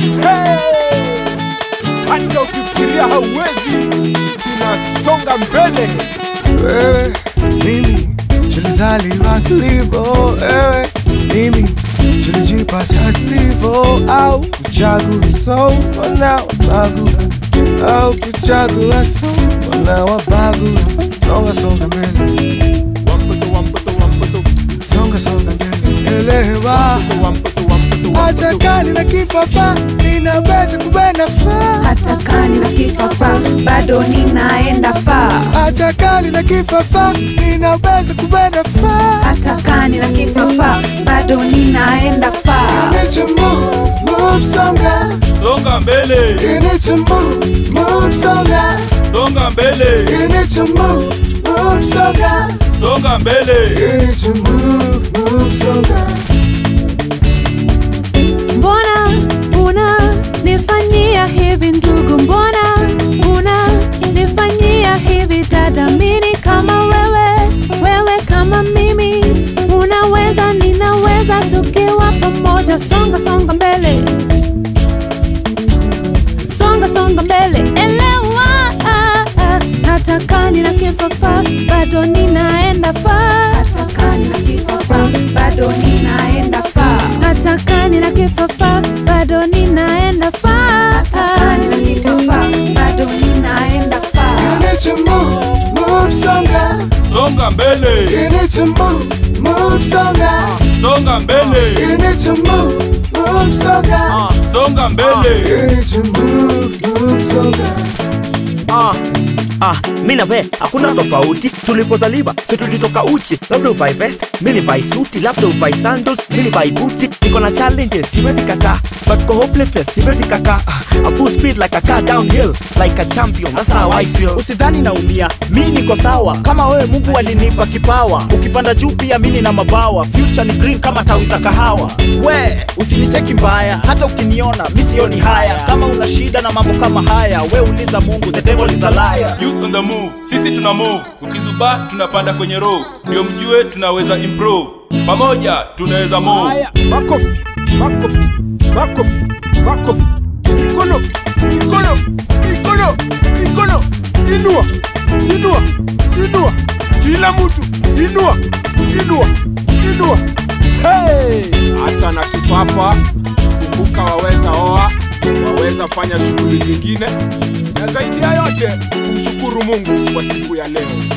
Hey! Hata ukifikiria hauwezi, tunasonga mbele. wewe mimi tulizaliwa tulivyo wewe mimi tulijipata tulivyo au kuchagua so mbona wabagua au kuchagua so mbona wabagua songa songa mbele Wampoto, wampoto, wampoto, songa songa mbele elewa wampoto, wampoto, wampoto. acha kali na kifafa ninaweza kubena faa hata kani na kifafa bado ninaenda faa acha kali na kifafa ninaweza kubena faa hata kani na kifafa bado ninaenda faa You need to move, move songa Songa mbele, You need to move, move songa songa mbele, You need to move, move songa songa mbele. You need to move, move songa mbona una nifanyia hivi ndugu mbona una nifanyia hivi dada mini kama wewe wewe kama mimi unaweza ninaweza tukiwa pamoja songa songa mbele songa songa mbele elewa ah, ah. hata kani na kifafa bado ninaenda faa hata kani na kifafa bado ninaenda faa hata kani na kifafa bado ninaenda faa hata kani na kifafa bado ninaenda You faa need to move, move songa Songa mbele, You need to move, move songa songa mbele, You need to move, move songa songa mbele. You need to move, move songa Ah, ah, mi na we hakuna tofauti tulipozaliwa si tulitoka uchi labda uvae vest mi nivae suti labda uvae sandals mi nivae buti niko na challenges siwezi kakaa but ko hopelessness siwezi kakaa ah, a full speed like a car downhill like a champion that's how I feel usidhani naumia mi niko sawa kama wewe mungu alinipa kipawa ukipanda juu pia mi nina mabawa future ni green kama tawi za kahawa we usinicheki mbaya hata ukiniona mi sioni haya kama una shida na mambo kama haya we uliza mungu the devil is a liar Youth on the move, sisi tuna move. Ukizubaa tunapanda kwenye row, ndio mjue tunaweza improve. Pamoja tunaweza move. Haya, makofi, makofi, makofi, makofi. Mikono, mikono, mikono, mikono. Inua, inua, inua. Kila mtu inua, inua, inua. Hey! Hata na kifafa, kumbuka waweza oa, waweza fanya shughuli zingine, na zaidi ya yote kumshukuru Mungu kwa siku ya leo.